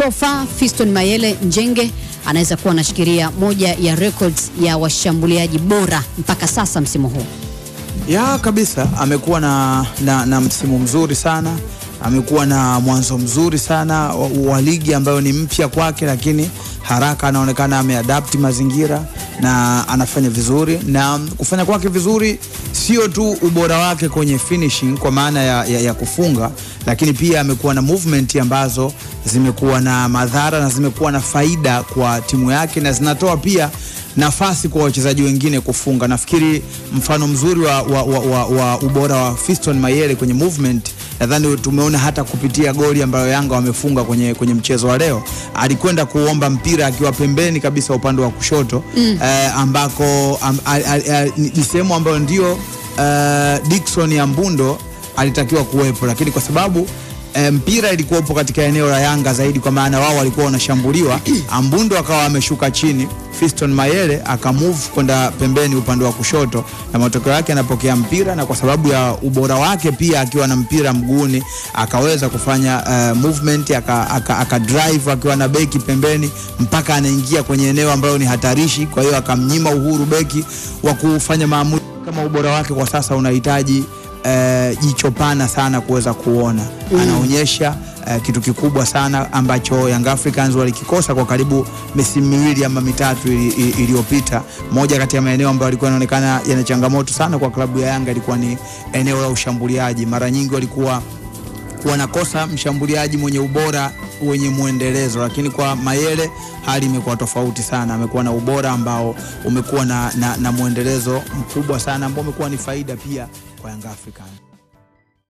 so far Fiston Mayele Njenge anaweza kuwa anashikilia moja ya records ya washambuliaji bora mpaka sasa msimu huu. Ya kabisa, amekuwa na, na, na msimu mzuri sana, amekuwa na mwanzo mzuri sana wa, wa ligi ambayo ni mpya kwake, lakini haraka anaonekana ameadapti mazingira na anafanya vizuri, na kufanya kwake vizuri sio tu ubora wake kwenye finishing kwa maana ya, ya, ya kufunga, lakini pia amekuwa na movement ambazo zimekuwa na madhara na zimekuwa na faida kwa timu yake na zinatoa pia nafasi kwa wachezaji wengine kufunga. Nafikiri mfano mzuri wa, wa, wa, wa, wa ubora wa Fiston Mayele kwenye movement nadhani tumeona hata kupitia goli ambayo Yanga wamefunga kwenye, kwenye mchezo wa leo. Alikwenda kuomba mpira akiwa pembeni kabisa upande wa kushoto mm. eh, ambako am, al, al, al, ni sehemu ambayo ndio eh, Dickson ya Mbundo alitakiwa kuwepo, lakini kwa sababu e, mpira ilikuwa upo katika eneo la Yanga zaidi, kwa maana wao walikuwa wanashambuliwa. Ambundo akawa ameshuka chini, Fiston Mayele akamove kwenda pembeni upande wa kushoto, na matokeo yake anapokea mpira, na kwa sababu ya ubora wake pia akiwa na mpira mguuni akaweza kufanya uh, movement aka, aka, aka drive akiwa na beki pembeni mpaka anaingia kwenye eneo ambalo ni hatarishi. Kwa hiyo akamnyima uhuru beki wa kufanya maamuzi kama ubora wake kwa sasa unahitaji eh, jicho pana sana kuweza kuona mm. Anaonyesha eh, kitu kikubwa sana ambacho Young Africans walikikosa kwa karibu misimu miwili ama mitatu iliyopita. Moja kati ya maeneo ambayo yalikuwa yanaonekana yana changamoto sana kwa klabu ya Yanga ilikuwa ni eneo la ushambuliaji. Mara nyingi walikuwa wanakosa mshambuliaji mwenye ubora wenye mwendelezo, lakini kwa Mayele hali imekuwa tofauti sana. Amekuwa na ubora ambao umekuwa na, na, na mwendelezo mkubwa sana ambao umekuwa ni faida pia kwa Young Africans.